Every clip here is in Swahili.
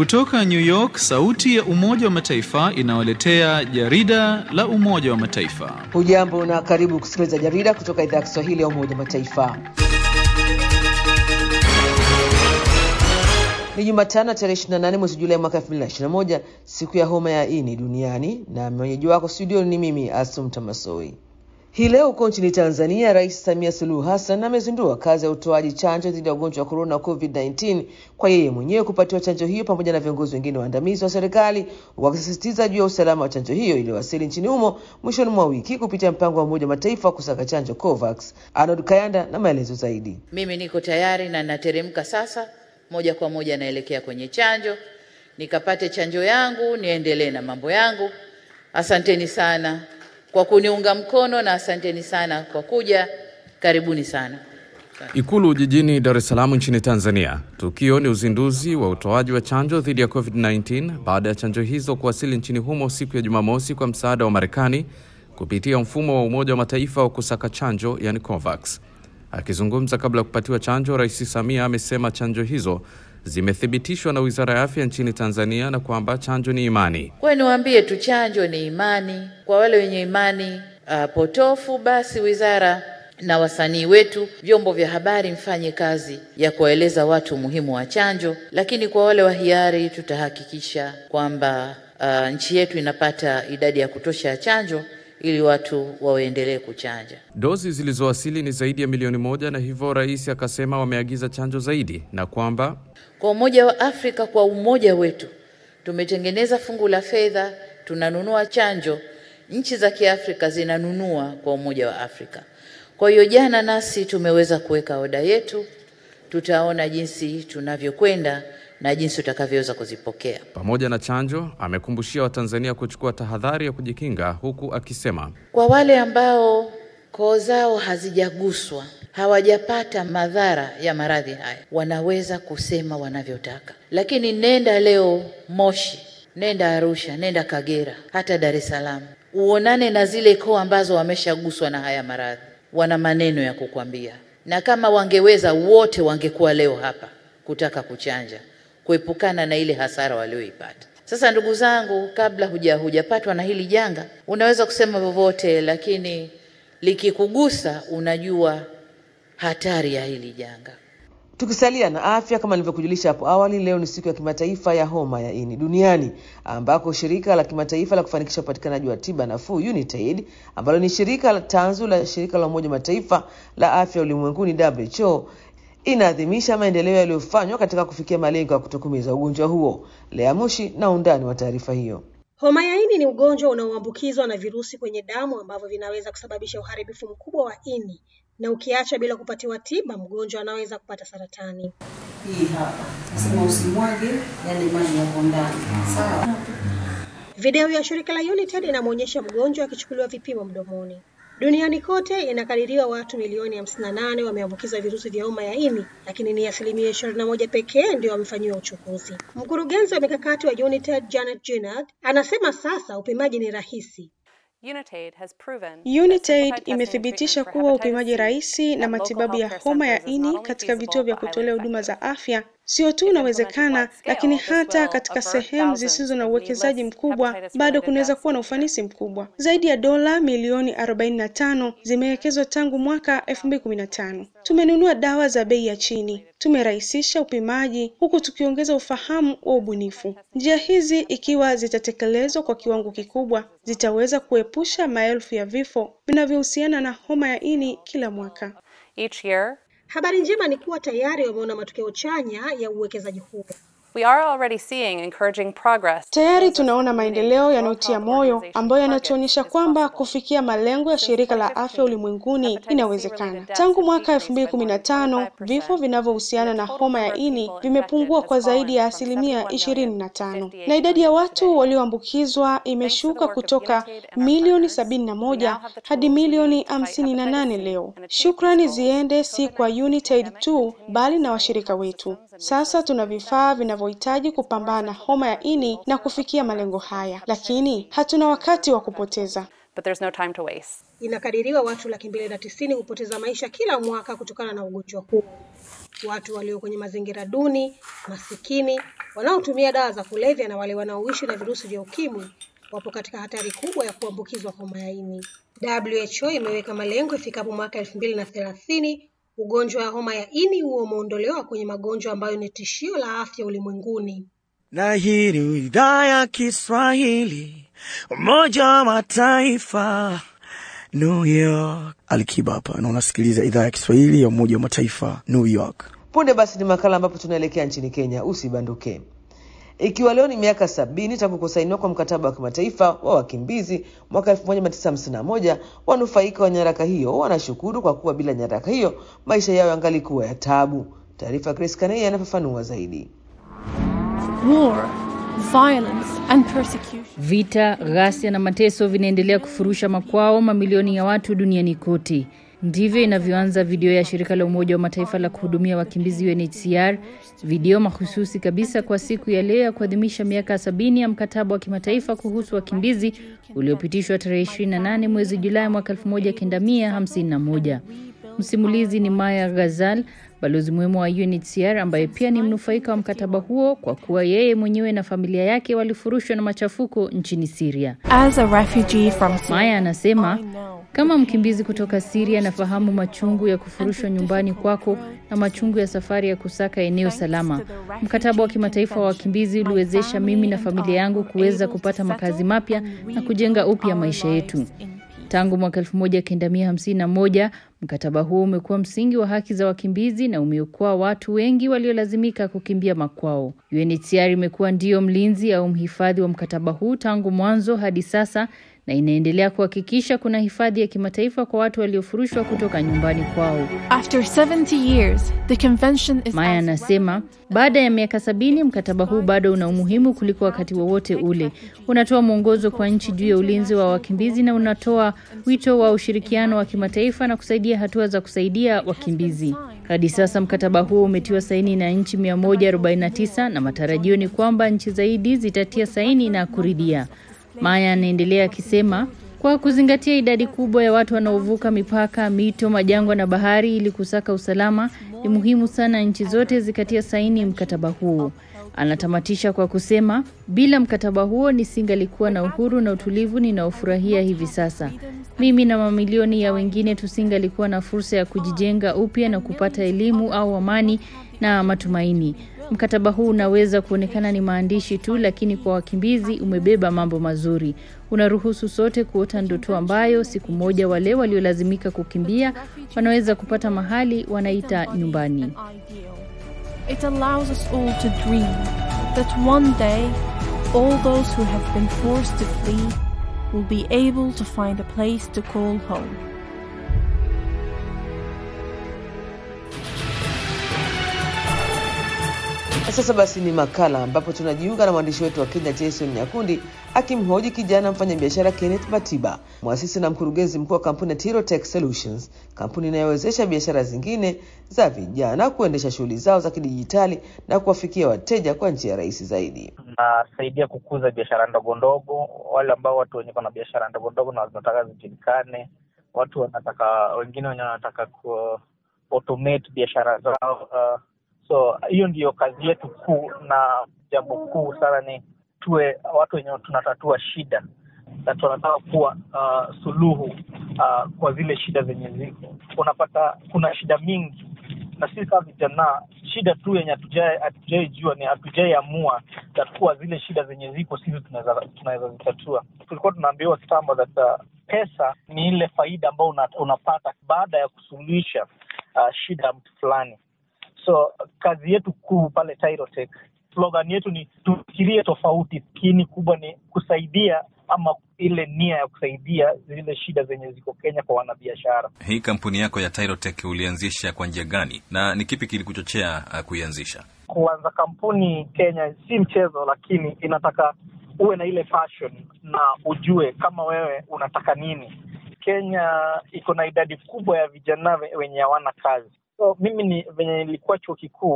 Kutoka New York, sauti ya Umoja wa Mataifa inawaletea jarida la Umoja wa Mataifa. Hujambo na karibu kusikiliza jarida kutoka idhaa ya Kiswahili ya Umoja wa Mataifa. Ni Jumatano tarehe 28 mwezi Julai mwaka 2021, siku ya homa ya ini duniani, na mwenyeji wako studio ni mimi Asumta Masoi. Hii leo huko nchini Tanzania, Rais Samia Suluhu Hassan amezindua kazi ya utoaji chanjo dhidi ya ugonjwa wa korona COVID-19 kwa yeye mwenyewe kupatiwa chanjo hiyo pamoja na viongozi wengine waandamizi wa serikali, wakisisitiza juu ya usalama wa chanjo hiyo iliyowasili nchini humo mwishoni mwa wiki kupitia mpango wa Umoja wa Mataifa wa kusaka chanjo COVAX. Arnold Kayanda na maelezo zaidi. Mimi niko tayari na nateremka sasa moja kwa moja naelekea kwenye chanjo, nikapate chanjo yangu, niendelee na mambo yangu. Asanteni sana kwa kuniunga mkono na asanteni sana kwa kuja. Karibuni sana. Ikulu jijini Dar es Salaam nchini Tanzania. Tukio ni uzinduzi wa utoaji wa chanjo dhidi ya COVID-19 baada ya chanjo hizo kuwasili nchini humo siku ya Jumamosi kwa msaada wa Marekani kupitia mfumo wa Umoja wa Mataifa wa kusaka chanjo, yani COVAX. Akizungumza kabla ya kupatiwa chanjo, Rais Samia amesema chanjo hizo zimethibitishwa na Wizara ya Afya nchini Tanzania na kwamba chanjo ni imani. Kwa hiyo niwaambie tu, chanjo ni imani. Kwa wale wenye imani uh, potofu, basi wizara na wasanii wetu, vyombo vya habari, mfanye kazi ya kuwaeleza watu umuhimu wa chanjo, lakini kwa wale wa hiari, tutahakikisha kwamba uh, nchi yetu inapata idadi ya kutosha ya chanjo ili watu waendelee kuchanja. Dozi zilizowasili ni zaidi ya milioni moja na hivyo rais akasema wameagiza chanjo zaidi na kwamba Kwa Umoja wa Afrika, kwa umoja wetu tumetengeneza fungu la fedha, tunanunua chanjo, nchi za Kiafrika zinanunua kwa Umoja wa Afrika. Kwa hiyo jana nasi tumeweza kuweka oda yetu, tutaona jinsi tunavyokwenda na jinsi utakavyoweza kuzipokea. pamoja na chanjo amekumbushia Watanzania kuchukua tahadhari ya kujikinga huku akisema Kwa wale ambao koo zao hazijaguswa, hawajapata madhara ya maradhi haya, wanaweza kusema wanavyotaka, lakini nenda leo Moshi, nenda Arusha, nenda Kagera, hata Dar es Salaam, uonane na zile koo ambazo wameshaguswa na haya maradhi, wana maneno ya kukwambia, na kama wangeweza wote wangekuwa leo hapa kutaka kuchanja, kuepukana na ile hasara walioipata. Sasa ndugu zangu, kabla huja hujapatwa na hili janga, unaweza kusema vyovyote, lakini likikugusa unajua hatari ya hili janga. Tukisalia na afya, kama nilivyokujulisha hapo awali, leo ni siku ya kimataifa ya homa ya ini duniani, ambako shirika la kimataifa la kufanikisha upatikanaji wa tiba nafuu UNITAID, ambalo ni shirika la tanzu la shirika la Umoja wa Mataifa la afya ulimwenguni WHO, inaadhimisha maendeleo yaliyofanywa katika kufikia malengo ya kutokomeza ugonjwa huo. Lea Mushi na undani wa taarifa hiyo. Homa ya ini ni ugonjwa unaoambukizwa na virusi kwenye damu ambavyo vinaweza kusababisha uharibifu mkubwa wa ini, na ukiacha bila kupatiwa tiba, mgonjwa anaweza kupata saratani. hii hapa nasema usimwage yale maji yapo ndani sawa Video ya shirika la UNITAID inamwonyesha mgonjwa akichukuliwa vipimo mdomoni. Duniani kote inakadiriwa watu milioni 58 wameambukizwa virusi vya homa ya ini, lakini ni asilimia 21 pekee ndio wamefanyiwa uchunguzi. Mkurugenzi wa mikakati wa UNITAID Janet Ginnard anasema sasa upimaji ni rahisi. UNITAID imethibitisha kuwa upimaji rahisi na matibabu ya homa ya ini katika vituo vya kutolea huduma za afya sio tu unawezekana, lakini hata katika sehemu zisizo na uwekezaji mkubwa bado kunaweza kuwa na ufanisi mkubwa. Zaidi ya dola milioni 45 zimewekezwa tangu mwaka 2015. Tumenunua dawa za bei ya chini, tumerahisisha upimaji huku tukiongeza ufahamu wa ubunifu. Njia hizi ikiwa zitatekelezwa kwa kiwango kikubwa, zitaweza kuepusha maelfu ya vifo vinavyohusiana na homa ya ini kila mwaka. Each year, Habari njema ni kuwa tayari wameona matokeo chanya ya uwekezaji huo. we are already seeing encouraging progress. Tayari tunaona maendeleo yanayotia moyo ambayo yanatuonyesha kwamba kufikia malengo ya shirika la afya ulimwenguni inawezekana. Tangu mwaka 2015 vifo vinavyohusiana na homa ya ini vimepungua kwa zaidi ya asilimia 25 na idadi ya watu walioambukizwa imeshuka kutoka milioni 71 hadi milioni 58 leo. Shukrani ziende si kwa UNITAID tu bali na washirika wetu. Sasa tuna vifaa vinavyohitaji kupambana na homa ya ini na kufikia malengo haya, lakini hatuna wakati wa kupoteza. But there's no time to waste. Inakadiriwa watu laki mbili na tisini hupoteza maisha kila mwaka kutokana na ugonjwa huu. Watu walio kwenye mazingira duni, masikini, wanaotumia dawa za kulevya na wale wanaoishi na virusi vya ukimwi wapo katika hatari kubwa ya kuambukizwa homa ya ini. WHO imeweka malengo ifikapo mwaka elfu mbili na thelathini ugonjwa wa homa ya ini huo umeondolewa kwenye magonjwa ambayo ni tishio la afya ulimwenguni. Na hii ni idhaa ya Kiswahili, Umoja wa Mataifa, New York. Alikiba hapa na unasikiliza idhaa ya Kiswahili ya Umoja wa Mataifa, New York. Punde basi ni makala ambapo tunaelekea nchini Kenya. Usibanduke. Ikiwa leo ni miaka sabini tangu kusainiwa kwa mkataba wa kimataifa wa wakimbizi mwaka 1951, wanufaika wa nyaraka hiyo wanashukuru kwa kuwa bila nyaraka hiyo maisha yao yangalikuwa ya tabu. Taarifa ya Chris Kanei anafafanua zaidi. War, violence and persecution. Vita, ghasia na mateso vinaendelea kufurusha makwao mamilioni ya watu duniani kote. Ndivyo inavyoanza video ya shirika la Umoja wa Mataifa la kuhudumia wakimbizi UNHCR, video mahususi kabisa kwa siku ya leo ya kuadhimisha miaka sabini ya mkataba wa kimataifa kuhusu wakimbizi uliopitishwa tarehe 28 mwezi Julai mwaka 1951. Msimulizi ni Maya Ghazal, balozi muhimu wa UNHCR ambaye pia ni mnufaika wa mkataba huo kwa kuwa yeye mwenyewe na familia yake walifurushwa na machafuko nchini Syria. As a refugee from Maya anasema kama mkimbizi kutoka Syria nafahamu machungu ya kufurushwa nyumbani kwako na machungu ya safari ya kusaka eneo salama. Mkataba wa kimataifa wa wakimbizi uliwezesha mimi na familia yangu kuweza kupata makazi mapya na kujenga upya maisha yetu. Tangu mwaka 1951 mkataba huo umekuwa msingi wa haki za wakimbizi na umeokoa watu wengi waliolazimika kukimbia makwao. UNHCR imekuwa ndiyo mlinzi au mhifadhi wa mkataba huu tangu mwanzo hadi sasa na inaendelea kuhakikisha kuna hifadhi ya kimataifa kwa watu waliofurushwa kutoka nyumbani kwao. After 70 years, the convention is Maya anasema baada ya miaka sabini mkataba huu bado una umuhimu kuliko wakati wowote ule. Unatoa mwongozo kwa nchi juu ya ulinzi wa wakimbizi na unatoa wito wa ushirikiano wa kimataifa na kusaidia hatua za kusaidia wakimbizi. Hadi sasa mkataba huo umetiwa saini na nchi 149 na matarajio ni kwamba nchi zaidi zitatia saini na kuridhia. Maya anaendelea akisema kwa kuzingatia idadi kubwa ya watu wanaovuka mipaka, mito, majangwa na bahari ili kusaka usalama, ni muhimu sana nchi zote zikatia saini mkataba huo. Anatamatisha kwa kusema, bila mkataba huo nisingalikuwa na uhuru na utulivu ninaofurahia hivi sasa. Mimi na mamilioni ya wengine tusingalikuwa na fursa ya kujijenga upya na kupata elimu au amani na matumaini. Mkataba huu unaweza kuonekana ni maandishi tu, lakini kwa wakimbizi umebeba mambo mazuri. Unaruhusu sote kuota ndoto ambayo siku moja wale waliolazimika kukimbia wanaweza kupata mahali wanaita nyumbani. It allows us all to dream that one day all those who have been forced to flee will be able to find a place to call home. Na sasa basi ni makala ambapo tunajiunga na mwandishi wetu wa Kenya Jason Nyakundi akimhoji kijana mfanyabiashara Kenneth Matiba, mwasisi na mkurugenzi mkuu wa kampuni ya Tirotech Solutions, kampuni inayowezesha biashara zingine za vijana kuendesha shughuli zao za kidijitali na kuwafikia wateja kwa njia rahisi zaidi. Nasaidia kukuza biashara ndogo ndogo, wale ambao watu wenye na biashara ndogo ndogo na wanataka zijulikane, watu wanataka wengine wenye wanataka ku automate biashara zao uh, so hiyo ndiyo kazi yetu kuu na jambo kuu sana ni tuwe watu wenye tunatatua shida na tunataka kuwa uh, suluhu uh, kwa zile shida zenye ziko unapata kuna shida mingi na sisi kama vijana shida tu yenye hatujai jua ni hatujai amua takuwa zile shida zenye ziko sisi tunaweza tunaweza zitatua tulikuwa tunaambiwa kitambo that uh, pesa ni ile faida ambayo una, unapata baada ya kusuluhisha uh, shida ya mtu fulani so kazi yetu kuu pale Tyrotech, slogan yetu ni tufikirie tofauti, lakini kubwa ni kusaidia ama ile nia ya kusaidia zile shida zenye ziko Kenya kwa wanabiashara. Hii kampuni yako ya Tyrotech ulianzisha kwa njia gani na ni kipi kilikuchochea uh, kuianzisha? Kuanza kampuni Kenya si mchezo, lakini inataka uwe na ile passion na ujue kama wewe unataka nini. Kenya iko na idadi kubwa ya vijana wenye hawana kazi so mimi ni venye nilikuwa chuo kikuu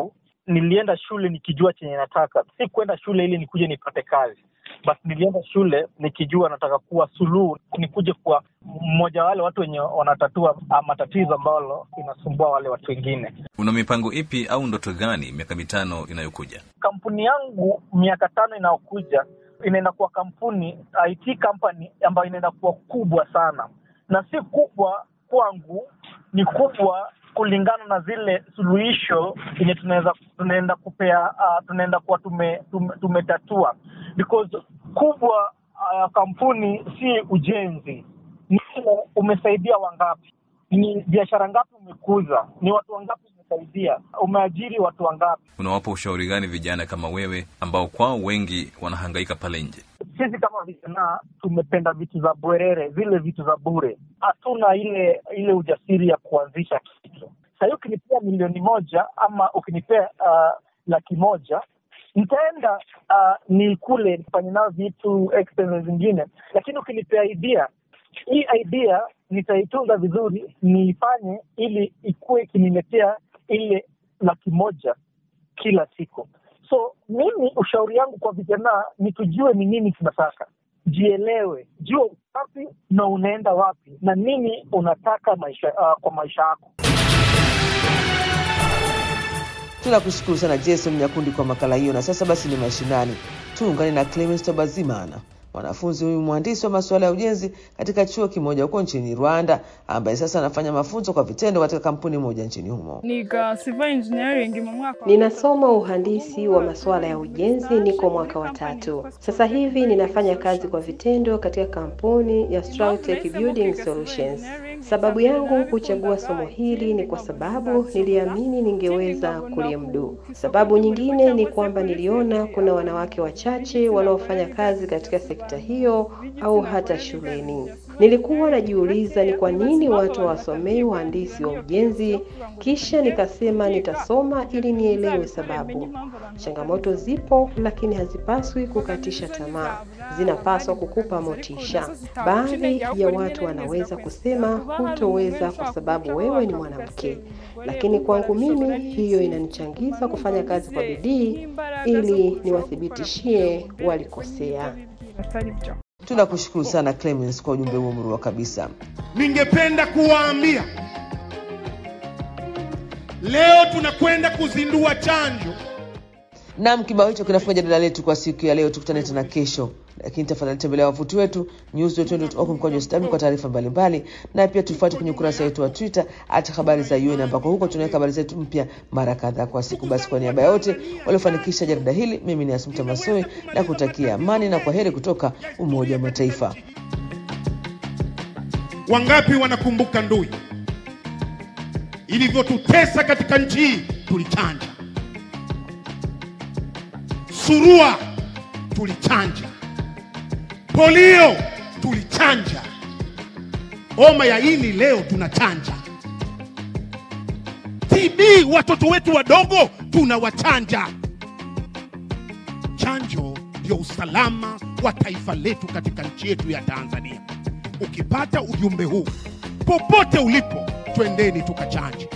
nilienda shule nikijua chenye nataka, si kwenda shule ili nikuje nipate kazi. Basi nilienda shule nikijua nataka kuwa suluhu, nikuje kuwa mmoja wa wale watu wenye wanatatua ah, matatizo ambalo inasumbua wale watu wengine. Una mipango ipi au ndoto gani miaka mitano inayokuja? Kampuni yangu miaka tano inayokuja inaenda kuwa kampuni IT company ambayo inaenda kuwa kubwa sana, na si kubwa kwangu, ni kubwa kulingana na zile suluhisho yenye tunaweza tunaenda kupea uh, tunaenda kuwa tume, tume, tumetatua because kubwa uh, kampuni si ujenzi, ni ile umesaidia wangapi, ni biashara ngapi umekuza, ni watu wangapi umesaidia, umeajiri watu wangapi. Unawapa ushauri gani vijana kama wewe ambao kwao wengi wanahangaika pale nje? sisi kama vijana tumependa vitu za bwerere, zile vitu za bure. Hatuna ile ile ujasiri ya kuanzisha kitu. Sahii ukinipea milioni moja ama ukinipea uh, laki moja nitaenda uh, ni kule nifanye nayo vitu expenses zingine, lakini ukinipea idea, hii idea nitaitunza vizuri, niifanye ili ikuwe ikiniletea ile laki moja kila siku. So mimi ushauri yangu kwa vijana ni tujue ni nini tunataka, jielewe, jua wapi na unaenda wapi na nini unataka maisha, uh, kwa maisha yako. Tunakushukuru sana Jason Nyakundi kwa makala hiyo, na sasa basi ni mashinani. Tuungane na Clemens Tobazimana, mwanafunzi huyu mhandisi wa masuala ya ujenzi katika chuo kimoja huko nchini Rwanda, ambaye sasa anafanya mafunzo kwa vitendo katika kampuni moja nchini humo. Niga civil engineering mu mwaka Ninasoma uhandisi wa masuala ya ujenzi, niko mwaka wa tatu. Sasa hivi ninafanya kazi kwa vitendo katika kampuni ya Strautech Building Solutions. Sababu yangu kuchagua somo hili ni kwa sababu niliamini ningeweza kulimudu. Sababu nyingine ni kwamba niliona kuna wanawake wachache wanaofanya kazi katika sekta hiyo au hata shuleni. Nilikuwa najiuliza ni kwa nini watu hawasomei uhandisi wa ujenzi, kisha nikasema nitasoma ili nielewe sababu. Changamoto zipo, lakini hazipaswi kukatisha tamaa, zinapaswa kukupa motisha. Baadhi ya watu wanaweza kusema hutoweza kwa sababu wewe ni mwanamke, lakini kwangu mimi hiyo inanichangiza kufanya kazi kwa bidii ili niwathibitishie walikosea. Tunakushukuru sana Clemens kwa ujumbe huo murua kabisa. Ningependa kuwaambia leo tunakwenda kuzindua chanjo. Naam, kibao hicho kinafunga jadala letu kwa siku ya leo. Tukutane tena kesho, lakini tafadhali tembelea wavuti wetu news.org mkwaju sw kwa taarifa mbalimbali, na pia tufuate kwenye ukurasa wetu wa Twitter hata habari za UN, ambako huko tunaweka habari zetu mpya mara kadhaa kwa siku. Basi kwa niaba ya wote waliofanikisha jarida hili, mimi ni Asumta Masoi na kutakia amani na kwaheri kutoka Umoja wa Mataifa. Wangapi wanakumbuka ndui ilivyotutesa katika nchi hii? Tulichanja surua, tulichanja polio, tulichanja homa ya ini, leo tunachanja TB. Watoto wetu wadogo tunawachanja. Chanjo ndio usalama wa taifa letu katika nchi yetu ya Tanzania. Ukipata ujumbe huu popote ulipo, twendeni tukachanje.